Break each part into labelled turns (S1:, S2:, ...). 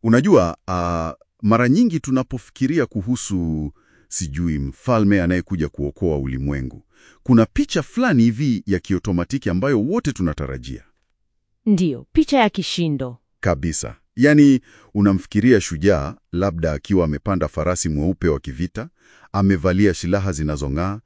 S1: Unajua, uh, mara nyingi tunapofikiria kuhusu sijui mfalme anayekuja kuokoa ulimwengu, kuna picha fulani hivi ya kiotomatiki ambayo wote tunatarajia
S2: Ndiyo, picha ya kishindo.
S1: kabisa. Yaani, unamfikiria shujaa labda akiwa amepanda farasi mweupe wa kivita, amevalia silaha zinazong'aa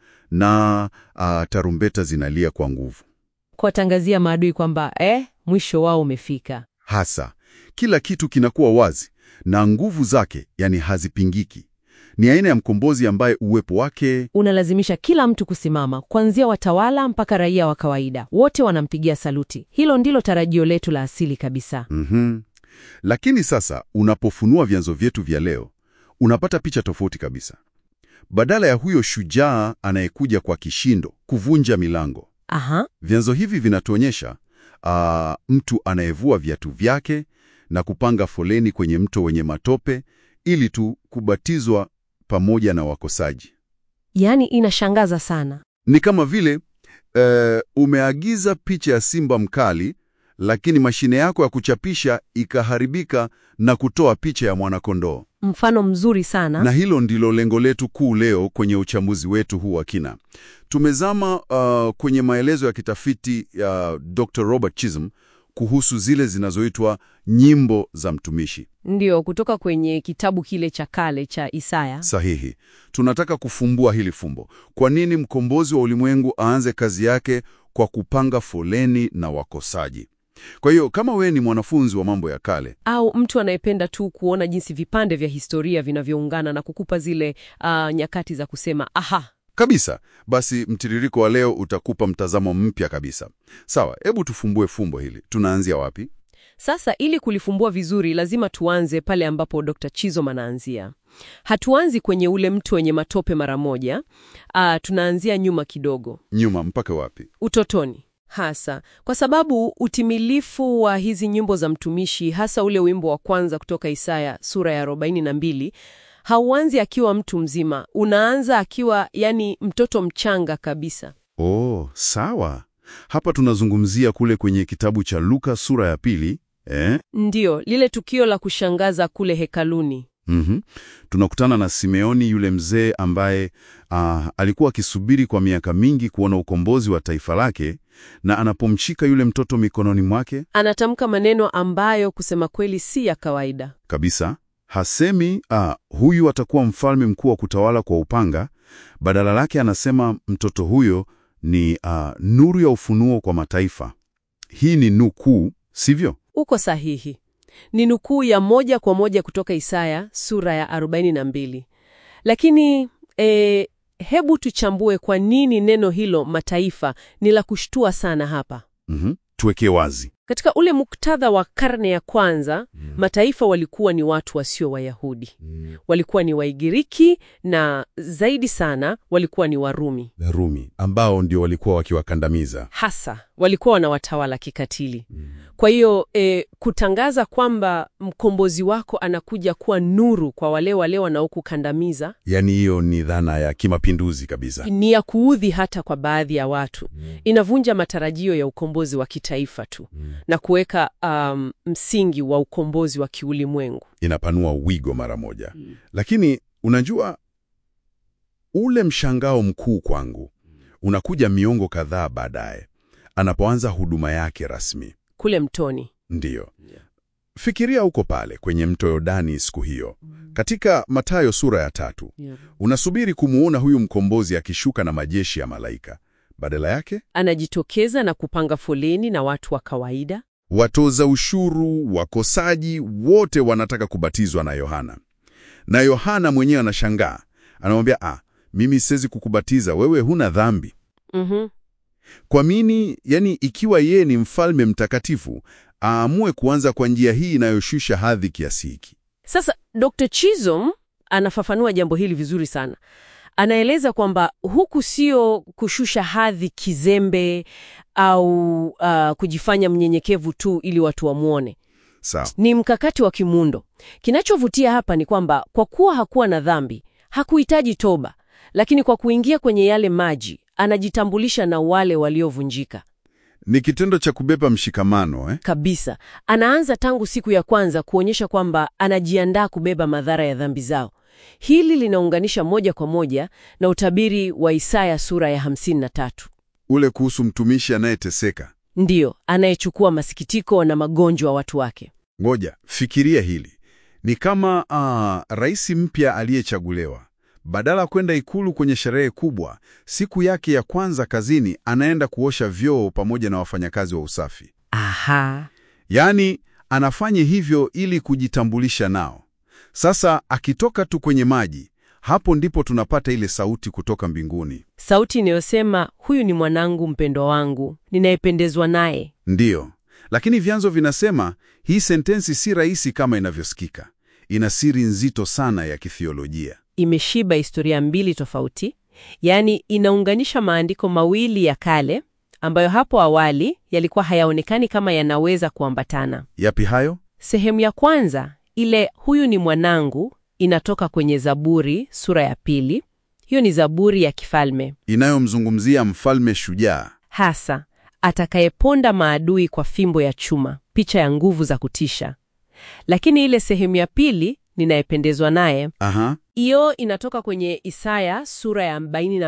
S1: na uh, tarumbeta zinalia kwa nguvu.
S2: Kuwatangazia maadui kwamba eh, mwisho wao umefika.
S1: Hasa kila kitu kinakuwa wazi na nguvu zake, yani hazipingiki. Ni aina ya mkombozi ambaye uwepo wake
S2: Unalazimisha kila mtu kusimama, kuanzia watawala mpaka raia wa kawaida. Wote wanampigia saluti. Hilo ndilo tarajio letu la asili kabisa.
S1: Mhm. Lakini sasa unapofunua vyanzo vyetu vya leo, unapata picha tofauti kabisa. Badala ya huyo shujaa anayekuja kwa kishindo kuvunja milango,
S2: Aha,
S1: vyanzo hivi vinatuonyesha ah, mtu anayevua viatu vyake na kupanga foleni kwenye mto wenye matope ili tu kubatizwa pamoja na wakosaji.
S2: yaani inashangaza sana.
S1: Ni kama vile eh, umeagiza picha ya simba mkali, lakini mashine yako ya kuchapisha ikaharibika na kutoa picha ya mwanakondoo.
S2: Mfano mzuri sana.
S1: Na hilo ndilo lengo letu kuu leo kwenye uchambuzi wetu huu wa kina. Tumezama uh, kwenye maelezo ya kitafiti ya Dr. Robert Chisholm kuhusu zile zinazoitwa nyimbo za mtumishi.
S2: Ndiyo, kutoka kwenye kitabu kile cha kale cha Isaya.
S1: Sahihi. Tunataka kufumbua hili fumbo. Kwa nini mkombozi wa ulimwengu aanze kazi yake kwa kupanga foleni na wakosaji? Kwa hiyo kama wewe ni mwanafunzi wa mambo ya kale,
S2: Au mtu anayependa tu kuona jinsi vipande vya historia vinavyoungana na kukupa zile ah, nyakati za kusema aha,
S1: kabisa, basi mtiririko wa leo utakupa mtazamo mpya kabisa. Sawa, hebu tufumbue fumbo hili. Tunaanzia wapi?
S2: Sasa ili kulifumbua vizuri, lazima tuanze pale ambapo Dr. Chisholm anaanzia. Hatuanzi kwenye ule mtu wenye matope mara moja. Ah, tunaanzia nyuma kidogo,
S1: Nyuma mpaka wapi?
S2: utotoni hasa, kwa sababu utimilifu wa hizi nyimbo za mtumishi, hasa ule wimbo wa kwanza kutoka Isaya sura ya 42 hauanzi akiwa mtu mzima, unaanza akiwa yani mtoto mchanga kabisa.
S1: Oh, sawa. Hapa tunazungumzia kule kwenye kitabu cha Luka sura ya pili, eh?
S2: Ndiyo, lile tukio la kushangaza kule hekaluni.
S1: Mhm. Tunakutana na Simeoni yule mzee ambaye ah, alikuwa akisubiri kwa miaka mingi kuona ukombozi wa taifa lake, na anapomshika yule mtoto mikononi mwake
S2: Anatamka maneno ambayo kusema kweli si ya kawaida.
S1: kabisa, hasemi ah, huyu atakuwa mfalme mkuu wa kutawala kwa upanga. Badala lake anasema mtoto huyo ni ah, nuru ya ufunuo kwa mataifa. Hii ni nukuu, sivyo?
S2: Uko sahihi. Ni nukuu ya moja kwa moja kutoka Isaya sura ya 42. Lakini e, hebu tuchambue kwa nini neno hilo mataifa ni la kushtua sana hapa.
S1: Mhm. Tuweke wazi.
S2: Katika ule muktadha wa karne ya kwanza, mataifa walikuwa ni watu wasio Wayahudi. Walikuwa ni Waigiriki na zaidi sana walikuwa ni Warumi.
S1: Rumi ambao ndio walikuwa wakiwakandamiza.
S2: hasa walikuwa wanawatawala kikatili. Kwa hiyo e, kutangaza kwamba mkombozi wako anakuja kuwa nuru kwa wale wale wanaokukandamiza
S1: Yaani hiyo ni dhana ya kimapinduzi kabisa.
S2: ni ya kuudhi hata kwa baadhi ya watu. Inavunja matarajio ya ukombozi wa kitaifa tu na kuweka um, msingi wa ukombozi wa kiulimwengu.
S1: Inapanua wigo mara moja. Lakini unajua ule mshangao mkuu kwangu unakuja miongo kadhaa baadaye anapoanza huduma yake rasmi.
S2: Kule mtoni
S1: Ndiyo. Fikiria uko pale kwenye mto Yordani siku hiyo. Katika Mathayo sura ya tatu, unasubiri kumuona huyu mkombozi akishuka na majeshi ya malaika. Badala yake,
S2: anajitokeza na kupanga foleni na watu wa kawaida.
S1: watoza ushuru, wakosaji, wote wanataka kubatizwa na Yohana. Na Yohana mwenyewe anashangaa. Anamwambia, ah, mimi siwezi kukubatiza, wewe huna dhambi.
S2: Mhm.
S1: Kwa nini? Yani, ikiwa yeye ni mfalme mtakatifu, aamue kuanza kwa njia hii inayoshusha hadhi kiasi hiki.
S2: Sasa Dr. Chisholm anafafanua jambo hili vizuri sana. Anaeleza kwamba huku sio kushusha hadhi kizembe au uh, kujifanya mnyenyekevu tu ili watu wamwone.
S1: Sawa.
S2: Ni mkakati wa kimuundo. Kinachovutia hapa ni kwamba kwa kuwa hakuwa na dhambi, hakuhitaji toba, lakini kwa kuingia kwenye yale maji anajitambulisha na wale waliovunjika.
S1: Ni kitendo cha kubeba mshikamano eh?
S2: Kabisa. Anaanza tangu siku ya kwanza kuonyesha kwamba anajiandaa kubeba madhara ya dhambi zao. Hili linaunganisha moja kwa moja na utabiri wa Isaya sura ya 53.
S1: Ule kuhusu mtumishi anayeteseka.
S2: Ndiyo, anayechukua masikitiko na magonjwa watu wake.
S1: Ngoja, fikiria hili. Ni kama uh, rais mpya aliyechaguliwa. Badala ya kwenda ikulu kwenye sherehe kubwa, siku yake ya kwanza kazini anaenda kuosha vyoo pamoja na wafanyakazi wa usafi.
S2: Aha.
S1: Yaani anafanya hivyo ili kujitambulisha nao. Sasa akitoka tu kwenye maji, hapo ndipo tunapata ile sauti kutoka mbinguni.
S2: Sauti inayosema huyu ni mwanangu mpendwa wangu, ninayependezwa naye.
S1: Ndiyo, lakini vyanzo vinasema hii sentensi si rahisi kama inavyosikika. Ina siri nzito sana ya kithiolojia.
S2: Imeshiba historia mbili tofauti, yaani inaunganisha maandiko mawili ya kale ambayo hapo awali yalikuwa hayaonekani kama yanaweza kuambatana.
S1: Yapi hayo?
S2: Sehemu ya kwanza, ile huyu ni mwanangu, inatoka kwenye Zaburi sura ya pili. Hiyo ni Zaburi ya kifalme
S1: Inayomzungumzia mfalme shujaa.
S2: hasa atakayeponda maadui kwa fimbo ya chuma, picha ya nguvu za kutisha. Lakini ile sehemu ya pili, ninayependezwa naye,
S1: Aha,
S2: hiyo inatoka kwenye Isaya sura ya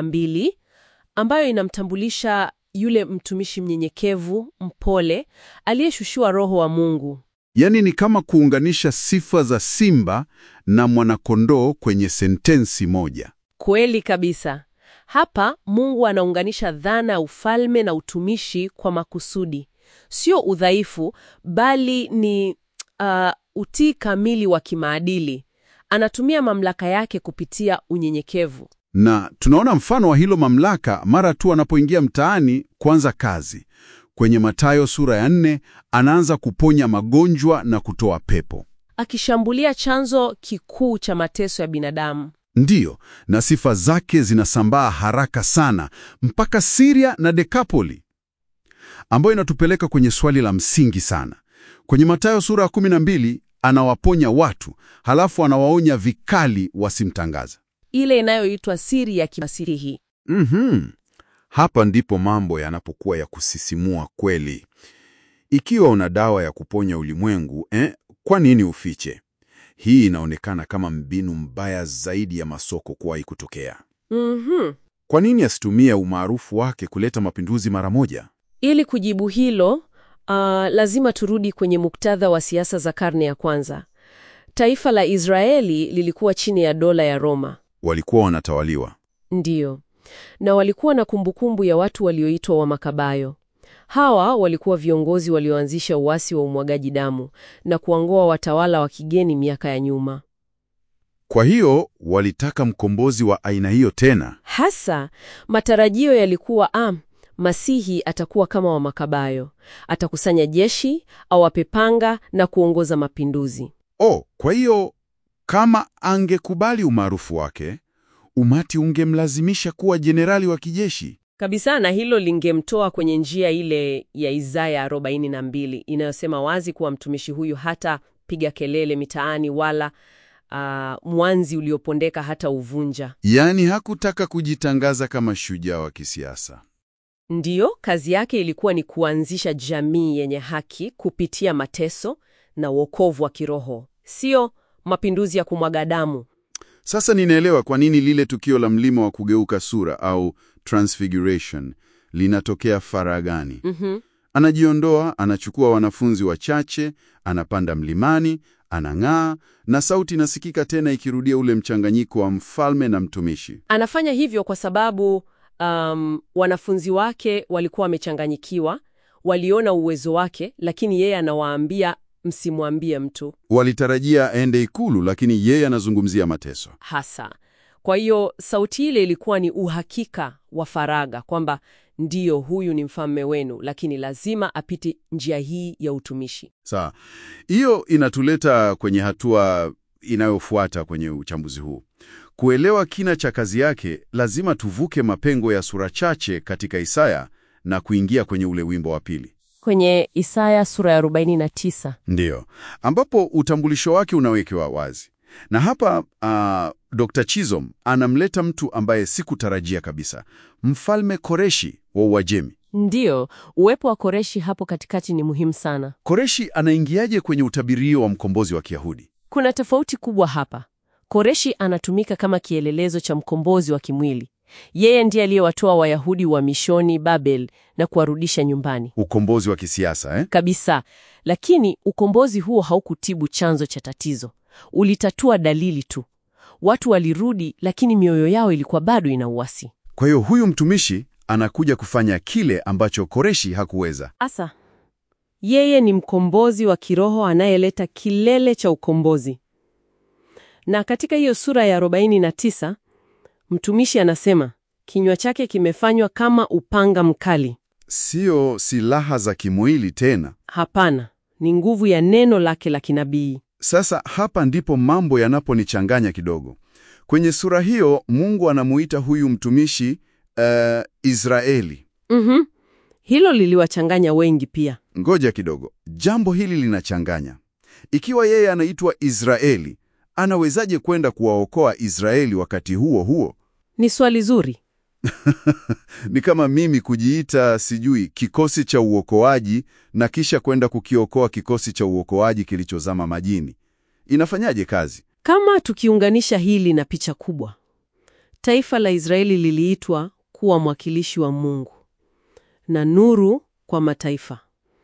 S2: 42 ambayo inamtambulisha yule mtumishi mnyenyekevu, mpole, aliyeshushiwa Roho wa Mungu.
S1: yaani ni kama kuunganisha sifa za simba na mwanakondoo kwenye sentensi moja.
S2: Kweli kabisa. Hapa Mungu anaunganisha dhana ya ufalme na utumishi kwa makusudi, sio udhaifu, bali ni uh, utii kamili wa kimaadili. Anatumia mamlaka yake kupitia unyenyekevu.
S1: Na tunaona mfano wa hilo mamlaka mara tu anapoingia mtaani kuanza kazi. Kwenye Mathayo sura ya nne anaanza kuponya magonjwa na kutoa pepo.
S2: akishambulia chanzo kikuu cha mateso ya binadamu.
S1: Ndiyo, na sifa zake zinasambaa haraka sana mpaka Siria na Dekapoli, ambayo inatupeleka kwenye swali la msingi sana. Kwenye Mathayo sura ya 12 anawaponya watu, halafu anawaonya vikali wasimtangaza.
S2: Ile inayoitwa siri ya kimasihi.
S1: Mhm. Hapa ndipo mambo yanapokuwa ya kusisimua kweli. Ikiwa una dawa ya kuponya ulimwengu, eh, kwa nini ufiche? Hii inaonekana kama mbinu mbaya zaidi ya masoko kuwahi kutokea.
S2: Mhm.
S1: Kwa nini asitumie umaarufu wake kuleta mapinduzi mara moja?
S2: Ili kujibu hilo, uh, lazima turudi kwenye muktadha wa siasa za karne ya kwanza. Taifa la Israeli lilikuwa chini ya dola ya Roma.
S1: Walikuwa wanatawaliwa.
S2: Ndiyo. Na walikuwa na kumbukumbu ya watu walioitwa Wamakabayo. Hawa walikuwa viongozi walioanzisha uasi wa umwagaji damu na kuangoa watawala wa kigeni miaka ya nyuma.
S1: Kwa hiyo walitaka mkombozi wa aina hiyo tena.
S2: Hasa matarajio yalikuwa ah, Masihi atakuwa kama Wamakabayo, atakusanya jeshi, awape panga na kuongoza mapinduzi.
S1: Oh, kwa hiyo kama angekubali umaarufu wake, umati ungemlazimisha kuwa jenerali wa kijeshi.
S2: Kabisa, na hilo lingemtoa kwenye njia ile ya Isaya 42 inayosema wazi kuwa mtumishi huyu hata piga kelele mitaani wala ah, mwanzi uliopondeka hata uvunja.
S1: Yaani hakutaka kujitangaza kama shujaa wa kisiasa.
S2: Ndiyo, kazi yake ilikuwa ni kuanzisha jamii yenye haki kupitia mateso na wokovu wa kiroho, sio mapinduzi ya kumwaga damu.
S1: Sasa ninaelewa kwa nini lile tukio la mlima wa kugeuka sura au transfiguration linatokea faragani.
S2: Mhm.
S1: Anajiondoa, anachukua wanafunzi wachache, anapanda mlimani, anang'aa, na sauti inasikika tena ikirudia ule mchanganyiko wa mfalme na mtumishi.
S2: Anafanya hivyo kwa sababu um, wanafunzi wake walikuwa wamechanganyikiwa, waliona uwezo wake, lakini yeye anawaambia msimwambie mtu
S1: Walitarajia aende ikulu, lakini yeye anazungumzia mateso.
S2: hasa. Kwa hiyo sauti ile ilikuwa ni uhakika wa faragha kwamba ndiyo, huyu ni mfalme wenu, lakini lazima apite njia hii ya utumishi.
S1: Sawa, hiyo inatuleta kwenye hatua inayofuata kwenye uchambuzi huu. Kuelewa kina cha kazi yake, lazima tuvuke mapengo ya sura chache katika Isaya na kuingia kwenye ule wimbo wa pili,
S2: Kwenye Isaya sura ya 49
S1: ndiyo ambapo utambulisho wake unawekewa wazi. Na hapa uh, Dr. Chisholm anamleta mtu ambaye sikutarajia kabisa, Mfalme Koreshi wa Uajemi.
S2: Ndiyo, uwepo wa Koreshi hapo katikati ni muhimu sana.
S1: Koreshi anaingiaje kwenye utabirio wa mkombozi wa Kiyahudi?
S2: Kuna tofauti kubwa hapa. Koreshi anatumika kama kielelezo cha mkombozi wa kimwili. Yeye ndiye aliyewatoa Wayahudi wa mishoni Babel na kuwarudisha nyumbani
S1: Ukombozi wa kisiasa eh?
S2: kabisa. Lakini ukombozi huo haukutibu chanzo cha tatizo, ulitatua dalili tu. Watu walirudi, lakini mioyo yao ilikuwa bado ina uasi.
S1: Kwa hiyo huyu mtumishi anakuja kufanya kile ambacho Koreshi hakuweza.
S2: Asa, yeye ni mkombozi wa kiroho anayeleta kilele cha ukombozi. Na katika hiyo sura ya 49 mtumishi anasema kinywa chake kimefanywa kama upanga mkali.
S1: Sio silaha za kimwili tena.
S2: Hapana, ni nguvu ya neno lake la kinabii.
S1: Sasa hapa ndipo mambo yanaponichanganya kidogo. Kwenye sura hiyo Mungu anamuita huyu mtumishi eh, Israeli.
S2: Mhm. Hilo liliwachanganya wengi pia.
S1: Ngoja kidogo, jambo hili linachanganya. Ikiwa yeye anaitwa Israeli, anawezaje kwenda kuwaokoa Israeli wakati huo huo?
S2: Ni swali zuri.
S1: Ni kama mimi kujiita sijui kikosi cha uokoaji na kisha kwenda kukiokoa kikosi cha uokoaji kilichozama majini. Inafanyaje kazi?
S2: Kama tukiunganisha hili na picha kubwa, taifa la Israeli liliitwa kuwa mwakilishi wa Mungu na nuru kwa mataifa,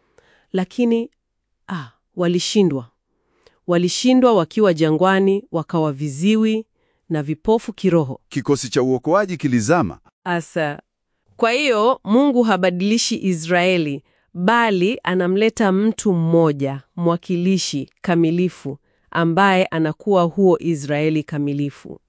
S2: lakini ah, walishindwa. Walishindwa wakiwa jangwani, wakawa viziwi na vipofu kiroho.
S1: Kikosi cha uokoaji kilizama.
S2: Asa, kwa hiyo Mungu habadilishi Israeli, bali anamleta mtu mmoja mwakilishi kamilifu ambaye anakuwa huo Israeli kamilifu.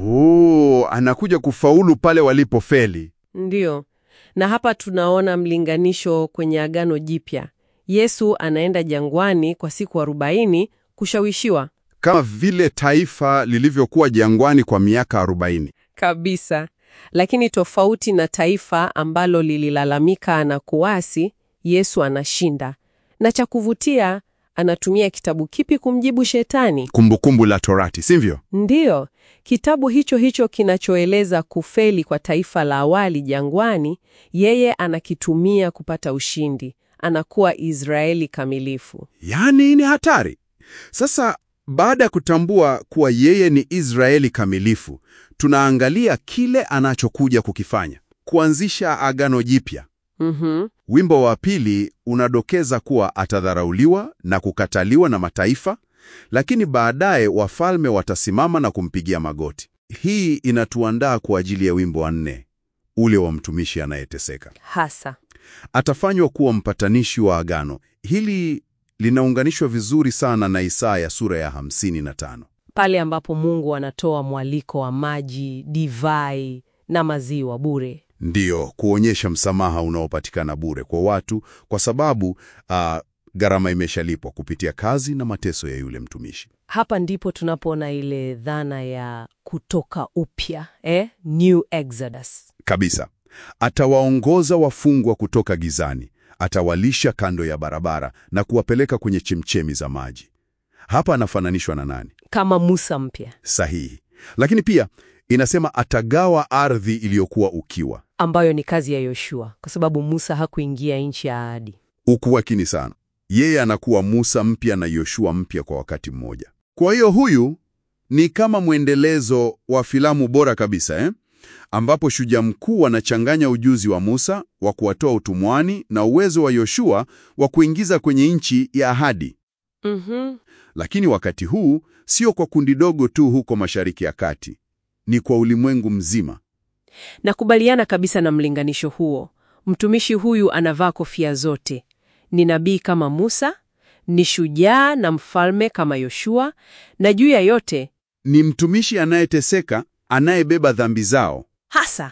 S1: Oh, anakuja kufaulu pale walipofeli.
S2: Ndiyo, na hapa tunaona mlinganisho kwenye Agano Jipya. Yesu anaenda jangwani kwa siku arobaini kushawishiwa
S1: Kama vile taifa lilivyokuwa jangwani kwa miaka 40.
S2: kabisa, lakini tofauti na taifa ambalo lililalamika na kuasi, Yesu anashinda. Na cha kuvutia, anatumia kitabu kipi kumjibu Shetani?
S1: Kumbukumbu la Torati, sivyo?
S2: Ndiyo, kitabu hicho hicho kinachoeleza kufeli kwa taifa la awali jangwani, yeye anakitumia kupata ushindi. Anakuwa Israeli kamilifu.
S1: Yaani ni hatari. Sasa baada ya kutambua kuwa yeye ni Israeli kamilifu, tunaangalia kile anachokuja kukifanya, kuanzisha agano jipya.
S2: Mhm.
S1: Wimbo wa pili unadokeza kuwa atadharauliwa na kukataliwa na mataifa, lakini baadaye wafalme watasimama na kumpigia magoti. Hii inatuandaa kwa ajili ya wimbo wa nne, ule wa mtumishi anayeteseka.
S2: Hasa
S1: Atafanywa kuwa mpatanishi wa agano. Hili linaunganishwa vizuri sana na Isaya sura ya 55.
S2: pale ambapo Mungu anatoa mwaliko wa maji, divai na maziwa bure.
S1: Ndiyo, kuonyesha msamaha unaopatikana bure kwa watu kwa sababu ah, gharama imeshalipwa kupitia kazi na mateso ya yule mtumishi.
S2: Hapa ndipo tunapoona ile dhana ya kutoka upya, eh? New Exodus.
S1: Kabisa. Atawaongoza wafungwa kutoka gizani, atawalisha kando ya barabara na kuwapeleka kwenye chemchemi za maji. Hapa anafananishwa na nani?
S2: Kama Musa mpya
S1: Sahihi. Lakini pia inasema atagawa ardhi iliyokuwa ukiwa.
S2: ambayo ni kazi ya Yoshua kwa sababu Musa hakuingia nchi ya ahadi.
S1: Ukuwakini sana. Yeye anakuwa Musa mpya na Yoshua mpya kwa wakati mmoja. Kwa hiyo huyu ni kama mwendelezo wa filamu bora kabisa eh? ambapo shujaa mkuu anachanganya ujuzi wa Musa wa kuwatoa utumwani na uwezo wa Yoshua wa kuingiza kwenye nchi ya ahadi.
S2: Mhm.
S1: Lakini wakati huu sio kwa kundi dogo tu huko Mashariki ya Kati, ni kwa ulimwengu mzima.
S2: Nakubaliana kabisa na mlinganisho huo. Mtumishi huyu anavaa kofia zote. Ni nabii kama Musa, ni shujaa na mfalme kama Yoshua, na juu ya yote
S1: Ni mtumishi anayeteseka, anayebeba dhambi zao.
S2: hasa.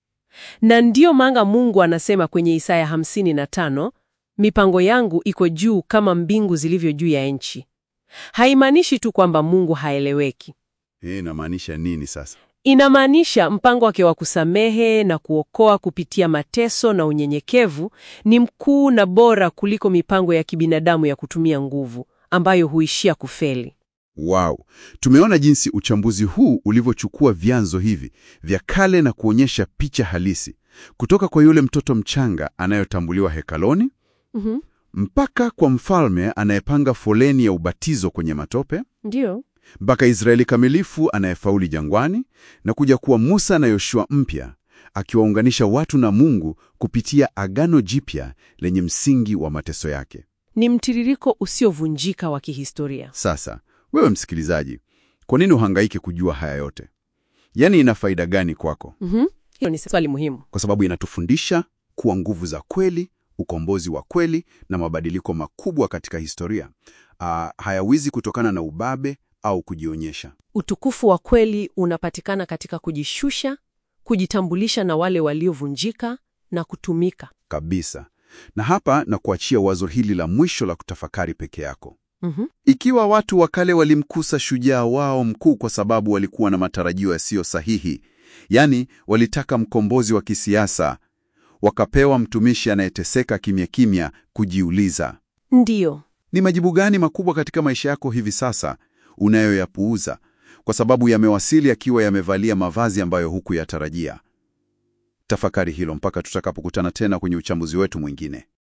S2: Na ndiyo maana Mungu anasema kwenye Isaya 55, mipango yangu iko juu kama mbingu zilivyo juu ya nchi. Haimaanishi tu kwamba Mungu haeleweki.
S1: Hii inamaanisha nini sasa?
S2: Inamaanisha mpango wake wa kusamehe na kuokoa kupitia mateso na unyenyekevu ni mkuu na bora kuliko mipango ya kibinadamu ya kutumia nguvu ambayo huishia kufeli.
S1: Wow, tumeona jinsi uchambuzi huu ulivyochukua vyanzo hivi vya kale na kuonyesha picha halisi, kutoka kwa yule mtoto mchanga anayetambuliwa hekaloni
S2: Mhm.
S1: mpaka kwa mfalme anayepanga foleni ya ubatizo kwenye matope
S2: Ndiyo.
S1: mpaka Israeli kamilifu anayefauli jangwani na kuja kuwa Musa na Yoshua mpya akiwaunganisha watu na Mungu kupitia agano jipya lenye msingi wa mateso yake.
S2: Ni mtiririko usiovunjika wa kihistoria.
S1: Sasa wewe msikilizaji, kwa nini uhangaike kujua haya yote? Yaani, ina faida gani kwako?
S2: Mhm. Hilo ni swali muhimu.
S1: Kwa sababu inatufundisha kuwa nguvu za kweli, ukombozi wa kweli na mabadiliko makubwa katika historia ah, hayawizi kutokana na ubabe au kujionyesha.
S2: Utukufu wa kweli unapatikana katika kujishusha, kujitambulisha na wale waliovunjika na kutumika.
S1: kabisa. Na hapa na kuachia wazo hili la mwisho la kutafakari peke yako.
S2: Mhm.
S1: Ikiwa watu wa kale walimkusa shujaa wao mkuu kwa sababu walikuwa na matarajio yasiyo sahihi, yaani walitaka mkombozi wa kisiasa, wakapewa mtumishi anayeteseka kimya kimya, kujiuliza
S2: Ndiyo.
S1: ni majibu gani makubwa katika maisha yako hivi sasa unayoyapuuza kwa sababu yamewasili yakiwa yamevalia mavazi ambayo hukuyatarajia? Tafakari hilo mpaka tutakapokutana tena kwenye uchambuzi wetu mwingine.